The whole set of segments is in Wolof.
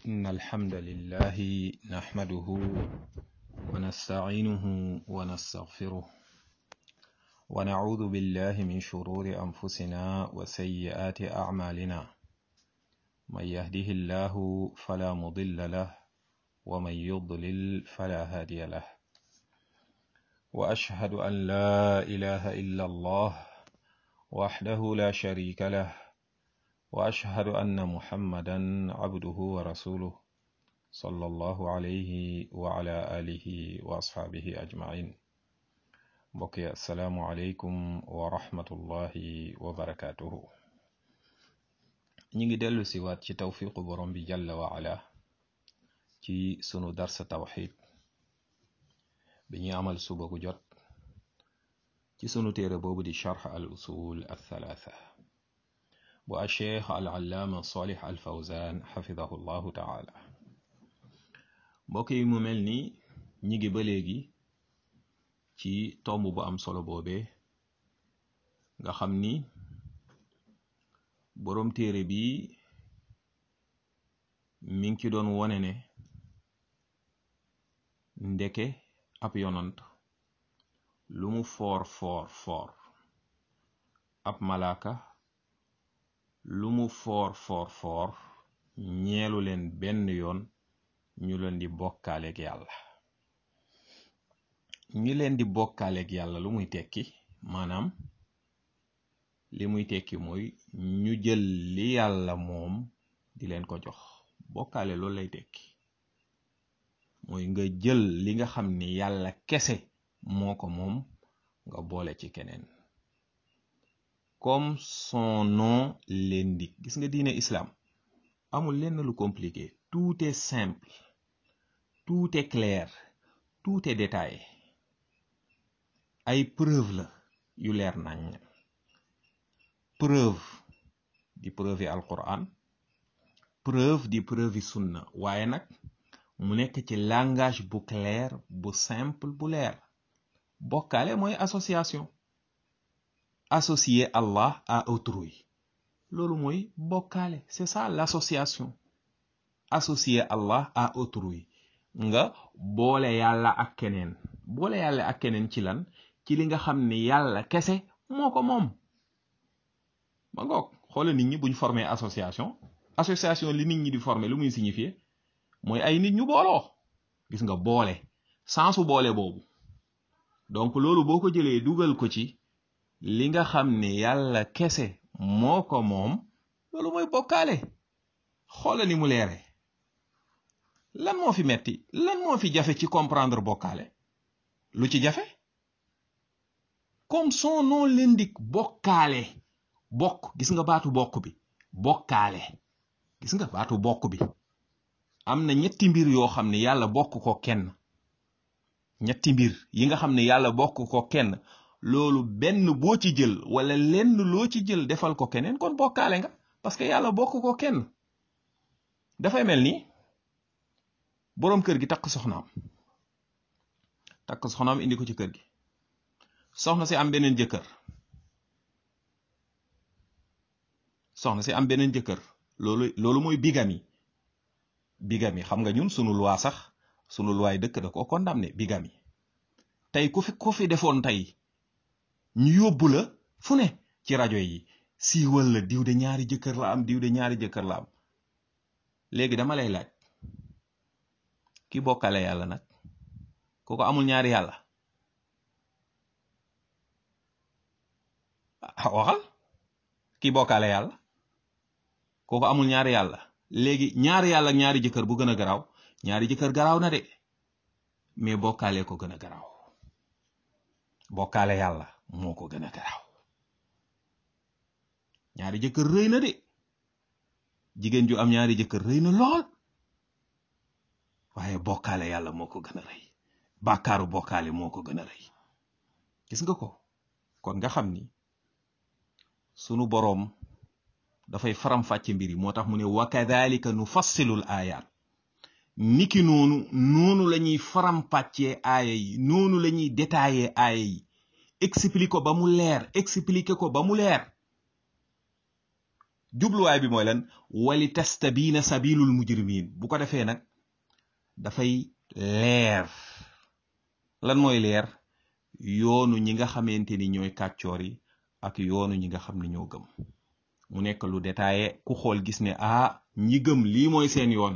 إن الحمد لله نحمده ونستعينه ونستغفره ونعوذ بالله من شرور أنفسنا وسيئات أعمالنا من يهده الله فلا مضل له ومن يضلل فلا هادي له وأشهد أن لا إله إلا الله وحده لا شريك له واشهد ان محمدا عبده ورسوله صلى الله عليه وعلى اله واصحابه اجمعين بقي السلام عليكم ورحمه الله وبركاته ñi ngi dellu si waat ci tawfiqu borom bi jalla wa ala ci sunu darsa tawxid bi ñuy amal suba gu jot ci sunu téere boobu di charx al usul al thalatha bu acheikh al allaama salih al fawzan xafidahu llahu taala mbokk yi mu mel ni ñi ngi ba léegi ci tomb bu am solo boobee nga xam ni boroom téere bi mi ngi ci doon wone ne ndeke ab yonant lu mu foor foor foor ab malaaka lu mu foor foor foor ñeelu leen benn yoon ñu leen di bokkaaleeg yàlla ñi leen di bokkaaleeg yàlla lu muy tekki maanaam li muy tekki mooy ñu jël li yàlla moom di leen ko jox bokkaale loolu lay tekki mooy nga jël li nga xam ni yàlla kese moo ko moom nga boole ci keneen comme son nom l'indique gis nga diine islam amul lenn lu compliqué tout est simple tout est clair tout est détaillé ay preuve la yu leer nañ preuve di preuve yi alquran preuve di preuve yi sunna waaye nag mu nekk ci langage bu clair bu simple bu leer bokkaale mooy association associer Allah à autrui loolu mooy bokkaale c'est ça l'association associer Allah à autrui nga boole yàlla ak keneen boole yàlla ak keneen ci lan ci li nga xam ni yàlla kese moo ko moom ba ngoog xoola nit ñi buñ formé association association li nit ñi di formé lu muy signifier mooy ay nit ñu booloo gis nga boole sensu boole boobu donc loolu boo ko jëlee dugal ko ci li nga xam ne yàlla kese moo ko moom loolu mooy bokkaale xoola ni mu leere lan moo fi metti lan moo fi jafe ci comprendre bokkaale lu ci jafe comme son nom l'indique bokkaale bokk gis nga baatu bokk bi bokkaale gis nga baatu bokk bi am na ñetti mbir yoo xam ne yàlla bokk ko kenn ñetti mbir yi nga xam ne yàlla bokk ko kenn loolu benn boo ci jël wala lenn loo ci jël defal ko keneen kon bokkaale nga parce que yàlla bokk ko kenn dafay mel ni boroom kër gi takk soxnaam takk soxnaam indi ko ci kër gi soxna si am beneen jëkkër soxna si am beneen jëkkër loolu loolu mooy bigami bigami xam nga ñun sunu loi sax sunu loi dëkk da ko condamné bigami tey ku fi ku fi defoon tey ñu yóbbu la fu ne ci rajo yi siiwal la diw de ñaari jëkkër la am diw de ñaari jëkkër la am léegi dama lay laaj ki bokkale yàlla nag kooku amul ñaari yàlla waxal ki bokkale yàlla kooku amul ñaari yàlla léegi ñaari yàlla ak ñaari jëkkër bu gën a garaaw ñaari jëkkër garaaw na de mais bokkaale ko gën a garaaw bokkaale yàlla moo ko gën a garaaw ñaari jëkkër rëy na de jigéen ju am ñaari jëkkër rëy na lool waaye bokkaale yàlla moo ko gën a rëy bàkkaaru bokkaale moo ko gën a rëy gis nga ko kon nga xam ni sunu boroom dafay faram-fàcce mbir yi moo tax mu ne wa kadhalika nu fassilul aayaat niki noonu noonu la ñuy faram-pàccee aaya yi noonu la ñuy détaillé aaya yi expliquer ko ba mu leer expliquer ko ba mu leer jubluwaay bi mooy lan wali tastabiina sabilul mujrimin bu ko defee nag dafay leer lan mooy leer yoonu ñi nga xamante ni ñooy kàccoor yi ak yoonu ñi nga xam ne ñoo gëm mu nekk lu détaillé ku xool gis ne ah ñi gëm lii mooy seen yoon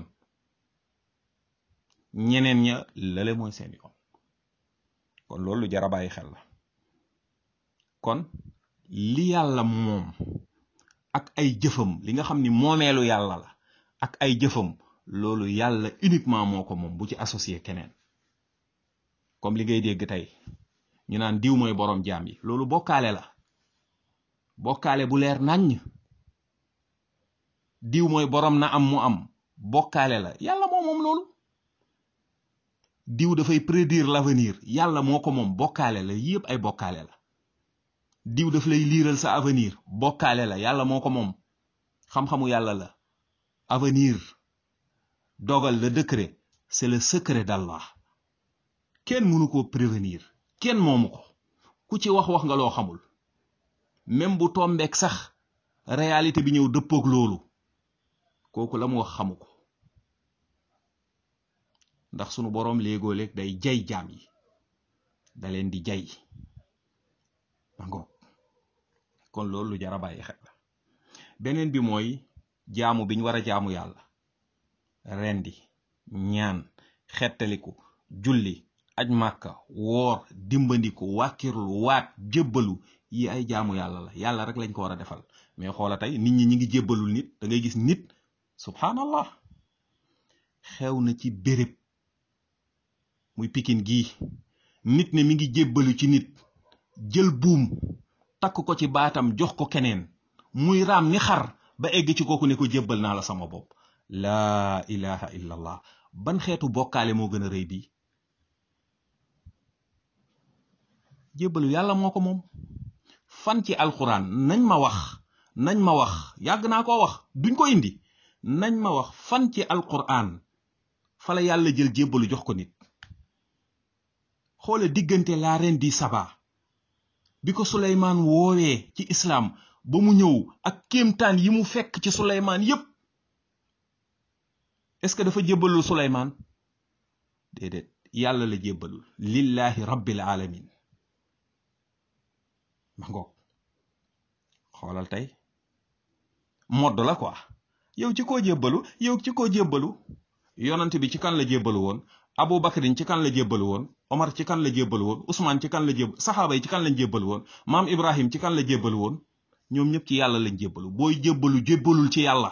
ñeneen ña lale mooy seen yoon kon loolu lu jar a bàyyi xel la kon li yàlla moom ak ay jëfam li nga xam ni moomeelu yàlla la ak ay jëfam loolu yàlla uniquement moo ko moom bu ci associé keneen comme li ngay dégg tey ñu naan diw mooy boroom jaam yi loolu bokkaale la bokkaale bu leer naññ diw mooy boroom na am mu am bokkaale la yàlla moo moom loolu diw dafay prédire l'avenir yàlla moo ko moom bokkaale la yépp ay bokkaale la diw daf lay liiral sa avenir bokkaale la yàlla moo ko moom xam-xamu yàlla la avenir dogal le décret c'est le secret d'Allah kenn mënu ko prévenir kenn moomu ko ku ci wax wax nga loo xamul même bu tombeek sax réalité bi ñëw dëppook loolu kooku la mu wax xamu ko ndax sunu boroom léegoo léeg day jay jaam yi da leen di jay ba ngoog kon loolu lu jar a bàyyi xel la beneen bi mooy jaamu biñ war a jaamu yàlla rendi ñaan xettaliku julli aj màkka woor dimbandiku wàkkirlu waat jébbalu yi ay jaamu yàlla la yàlla rek lañ ko war a defal mais xoola tey nit ñi ñi ngi jébbalul nit da ngay gis nit subhanallah xew na ci béréb muy pikin gii nit ne mi ngi jébbalu ci nit jël buum takk ko ci baatam jox ko keneen muy raam ni xar ba egg ci kooku ne ko jébbal naa la sama bopp laa ilaha illa allah ban xeetu bokkaale moo gën a rëy bii jébbalu yàlla moo ko moom fan ci alxuraan nañ ma wax nañ ma wax yàgg naa koo wax duñ ko indi nañ ma wax fan ci alxuraan fa la yàlla jël jébbalu jox ko nit xoola diggante la reine di Saba bi ko Suleymaan woowee ci islaam ba mu ñëw ak kéemtaan yi mu fekk ci Suleymaan yépp est-ce que dafa jébbalul Suleymaan déedéet yàlla la jébbalul lillahi rabbil alamin ma ngoog xoolal tey modd la quoi yow ci koo jébbalu yow ci koo jébbalu yonant bi ci kan la jébbalu woon Abu Bakrin ci kan la jébbalu woon Omar ci kan la jébbalu woon Ousmane ci kan la jébb saxaaba yi ci kan lañ jébbalu woon maam Ibrahim ci kan la jébbalu woon ñoom ñëpp ci yàlla lañ jébbalu booy jébbalu jébbalul ci yàlla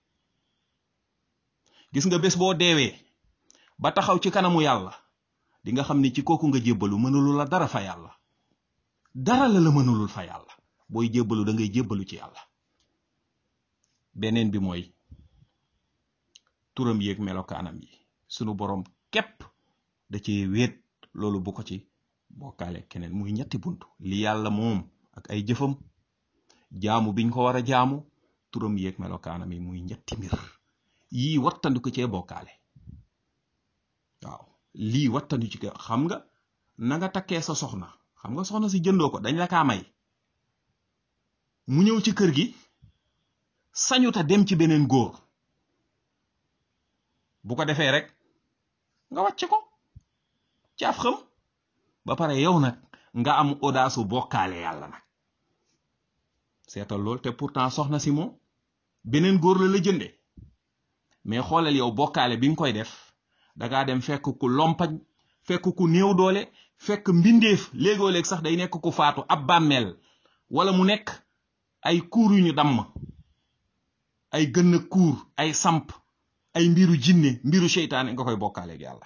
gis nga bés boo deewee ba taxaw ci kanamu yàlla di nga xam ni ci kooku nga jébbalu mënulu la dara fa yàlla dara la la mënulul fa yàlla booy jébbalu da ngay jébbalu ci yàlla beneen bi mooy turam yéeg melokaanam yi sunu boroom képp da ci wéet loolu bu ko ci bokkaale keneen muy ñetti bunt li yàlla moom ak ay jëfam jaamu biñ ko war a jaamu turam yéeg melokaanam yi muy ñetti mbir yii wattandu ko cee bokkaale waaw lii wattandu ci ko xam nga na nga takkee sa soxna xam nga soxna si jëndoo ko dañ la kaa may mu ñëw ci kër gi sañuta dem ci beneen góor bu ko defee rek nga wàcc ko caaf xam ba pare yow nag nga am audace bokkaale yàlla nag seetal lool te pourtant soxna si moom beneen góor la la jënde mais xoolal yow bokkaale bi nga koy def dangaa dem fekk ku lompañ fekk ku néew doole fekk mbindeef léegoo léeg sax day nekk ku faatu ab bàmmeel wala mu nekk ay kuur yu ñu damm ay gën a kuur ay samp ay mbiru jinne mbiru seytaane nga koy bokkaale ak yàlla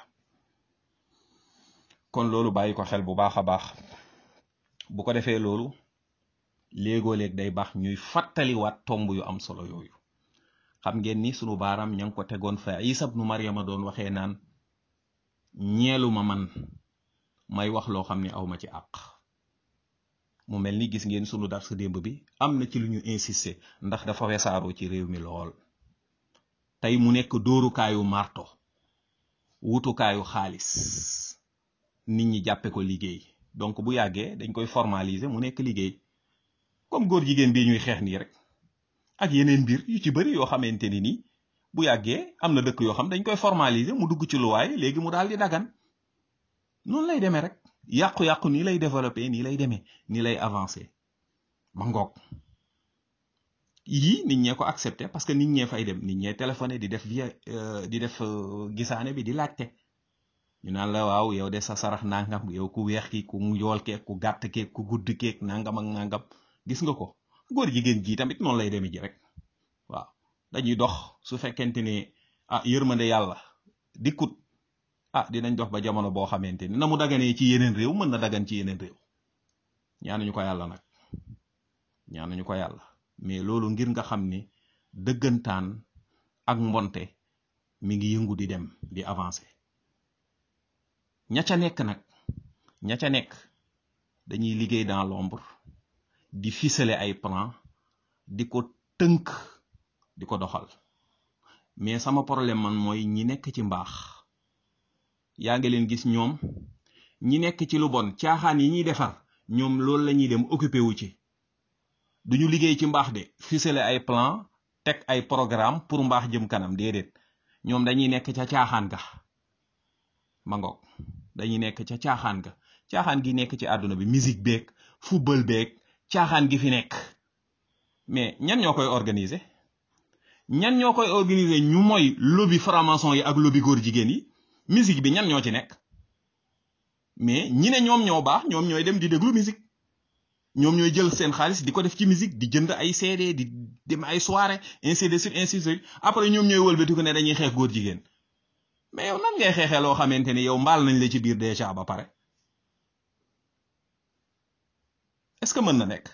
kon loolu bàyyi ko xel bu baax a baax bu ko defee loolu léegoo léeg day baax ñuy fàttaliwaat tomb yu am solo yooyu xam ngeen ni sunu baaraam ña ngi ko tegoon fa Isa ibnu Maryama doon waxee naan ñeelu ma man may wax loo xam ne awma ci àq mu mel ni gis ngeen sunu dar sa démb bi am na ci lu ñu insisté ndax dafa wesaaroo ci réew mi lool tey mu nekk dóorukaayu marto wutukaayu xaalis nit ñi jàppe ko liggéey donc bu yàggee dañ koy formaliser mu nekk liggéey comme góor jigéen bii ñuy xeex nii rek ak yeneen mbir yu ci bëri yoo xamante ni nii bu yàggee am na dëkk yoo xam dañ koy formaliser mu dugg ci luwaay léegi mu daal di dagan noonu lay demee rek yàqu-yàqu nii lay développé nii lay demee nii lay avancé ba ngoog yii nit ñee ko accepté parce que nit ñee fay dem nit ñee téléphoné di def via di def gisaane bi di laajte ñu naan la waaw yow de sa sarax nangam yow ku weex ki ku njool keeg ku gàtt keeg ku gudd keeg nangam ak nangam gis nga ko góor jigéen ji tamit noonu lay demee ji rek waaw dañuy dox su fekkente ni ah yërmande yàlla dikkut ah dinañ dox ba jamono boo xamante ni na mu daganee ci yeneen réew mën na dagan ci yeneen réew ñaanuñu ko yàlla nag ñaanuñu ko yàlla mais loolu ngir nga xam ni dëggantaan ak mbonte mi ngi yëngu di dem di avancer ña ca nekk nag ña ca nekk dañuy liggéey dans l'ombre di ficeler ay plan di ko tënk di ko doxal mais sama problème man mooy ñi nekk ci mbaax yaa ngi leen gis ñoom ñi nekk ci lu bon caaxaan yi ñuy defar ñoom loolu la ñuy dem occupé wu ci duñu liggéey ci mbaax de ficeler ay plan teg ay programme pour mbaax jëm kanam déedéet ñoom dañuy nekk ca caaxaan ga ma ngoog dañuy nekk ca caaxaan ga caaxaan gi nekk ci àdduna bi musique beeg football beeg caaxaan gi fi nekk mais ñan ñoo koy organiser ñan ñoo koy organiser ñu mooy lobby franc-maçon yi ak lobby góor jigéen yi musique bi ñan ñoo ci nekk mais ñi ne ñoom ñoo baax ñoom ñooy dem di déglu musique ñoom ñooy jël seen xaalis di ko def ci musique di jënd ay CD di dem ay soirée ainsi de suite ainsi de suite après ñoom ñooy wëlbati ko ne dañuy xeex góor jigéen mais yow nan ngay xeexee loo xamante ni yow mbaal nañ la ci biir déjà ba pare est-ce que mën na nekk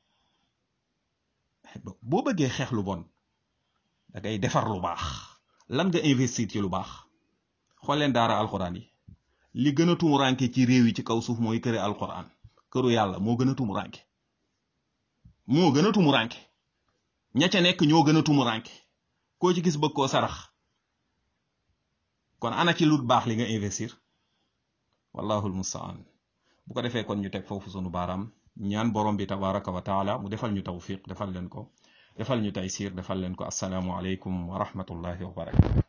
boo bëggee xeex lu bon da ngay defar lu baax lan nga investir ci lu baax xool leen daara alxuraan yi li gën a tumuranke ci réew yi ci kaw suuf mooy këri alxuraan këru yàlla moo gën a tumuranke moo gën a tumuranke ña ca nekk ñoo gën a tumuranke koo ci gis bëgg koo sarax kon ana ci lu baax li nga investir wallahul mustaan bu ko defee kon ñu teg foofu sunu baaraam ñaan borom bi tabaraka wa taala mu defal ñu tawfiq defal leen ko defal ñu taysir defal leen ko assalaamu aleykum wa rahmatullahi wa barakatu